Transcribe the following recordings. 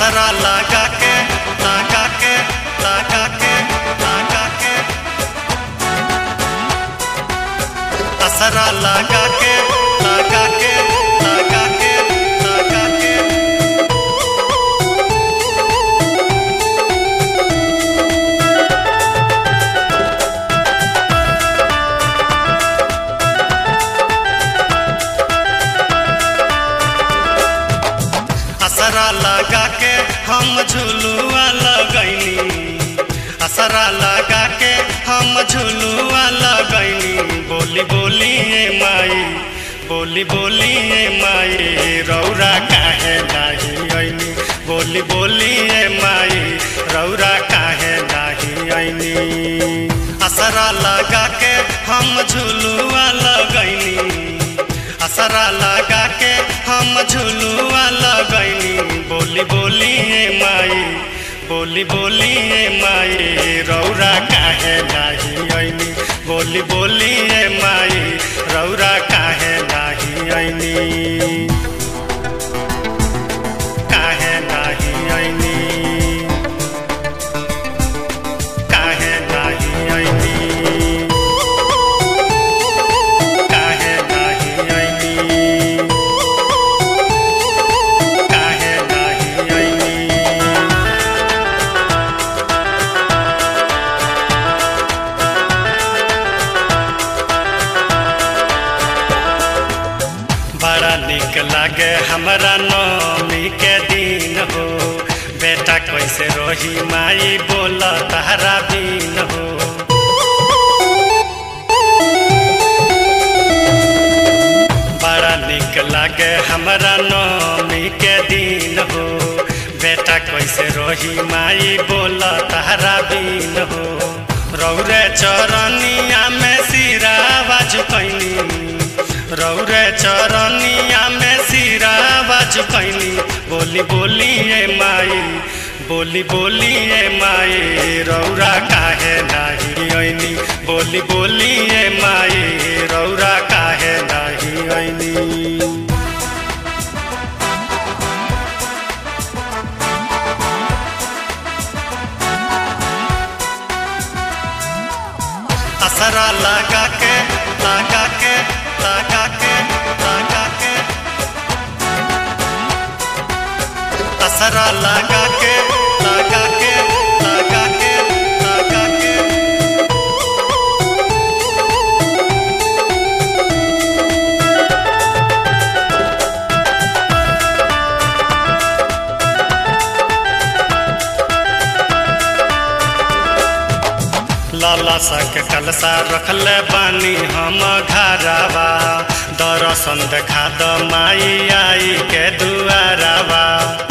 असरा लगा के लगा के लगा के लगा के असरा लगा के लगा के लगा के लगा के असरा लगा के हम झुलुआ लगैनी असरा लगा के हम झुलुआ लगैनी बोली बोली ए माई बोली बोली ए माई रौरा काहे नाही ऐनी बोली बोली ए माई रौरा काहे नाही ऐनी असरा लगा के हम झुलुआ लगैनी असरा लगा के हम झुलुआ लगैनी बोली बोली ए माई बोली बोली ए माई रौरा काहे नाही ऐनी बोली बोली ए माई रौरा काहे नाही ऐनी काहे नाही ऐनी काहे नाही ऐनी काहे नाही ऐनी काहे नाही ऐनी बड़ा निक लागे हमरा नौमी के दिन हो बेटा कैसे रोही माई बोल तारा बीन हो बड़ा निक लागे हमरा नौमी के दिन हो बेटा कैसे रोही माई बोल तारा बीन हो रौरे चरनिया में सिरावा झुकैनी रौरे चरनिया में सिरावा झुकैनी बोली बोली ए माई बोली बोली ए माई रौरा काहे नाही ऐनी बोली बोली ए माई रौरा काहे नाही ऐनी असरा लगा के लगा के लगा के लगा के असरा लगा के लगा के लगा के लगा के लाला सक कलसा रखले बानी हम घरावा दर्शन देखा द माई आई के दुआरावा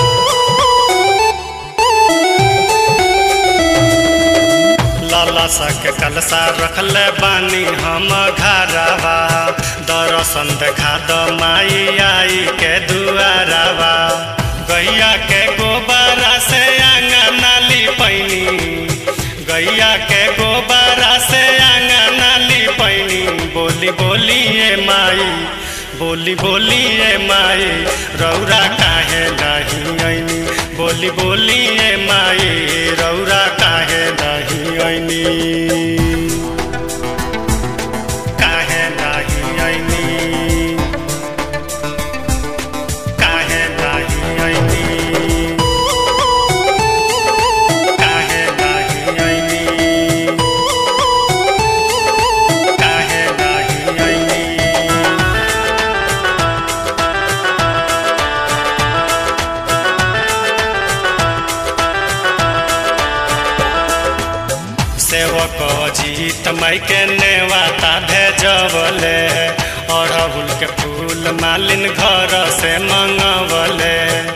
लाला सक कलसा रखले बानी हम घरावा दर्शन देखा द माई आई के दुआरावा गैया के गोबरा से आंगना लिपैनी गैया के गोबरा से आंगना लिपैनी बोली बोली ए माई बोली बोली ए माई रौरा काहे नहीं ऐनी बोली बोली ए माई रौरा काहे नहीं ऐनी काहे नहीं ऐनी काहे नहीं ऐनी काहे नाही ऐनी काहे नाही ऐनी सेवक जीत मई के नेवाता भेजवले अड़हुल के फूल मालिन घर से मंगवले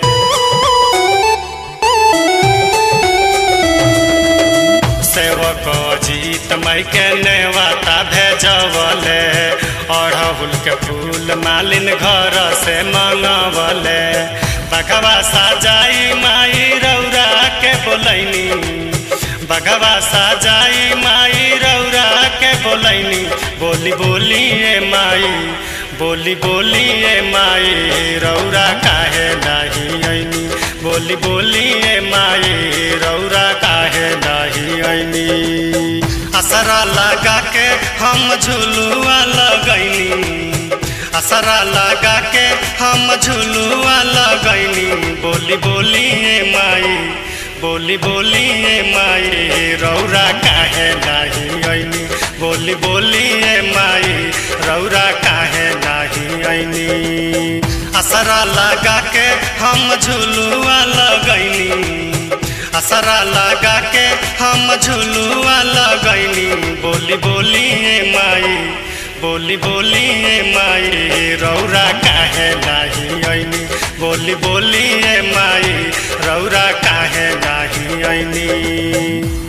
सेवक जीत मई के नेवाता भेजवले अड़हुल के फूल मालिन घर से मंगवले बघवा साजाई माई रौरा के बोलैनी बघवा साजाई माई रौरा के बोलैनी बोली बोली ए माई बोली बोली ए माई रौरा काहे नाही ऐनी बोली बोली ए माई रौरा काहे नाही ऐनी असरा लगा के हम झुलुआ लगैनी असरा लगा के हम झुलुआ लगैनी बोली बोली ए माई बोली बोली ए माई रौरा काहे नाही ऐनी बोली बोली ए माई रौरा काहे नाही ऐनी असरा लगा के हम झुलुआ लगैनी असरा लगा के हम झुलुआ लगैनी बोली बोली ए माई बोली बोली ए माई रौरा काहे नाही ऐनी बोली बोली ए माई रौरा काहे नाही ऐनी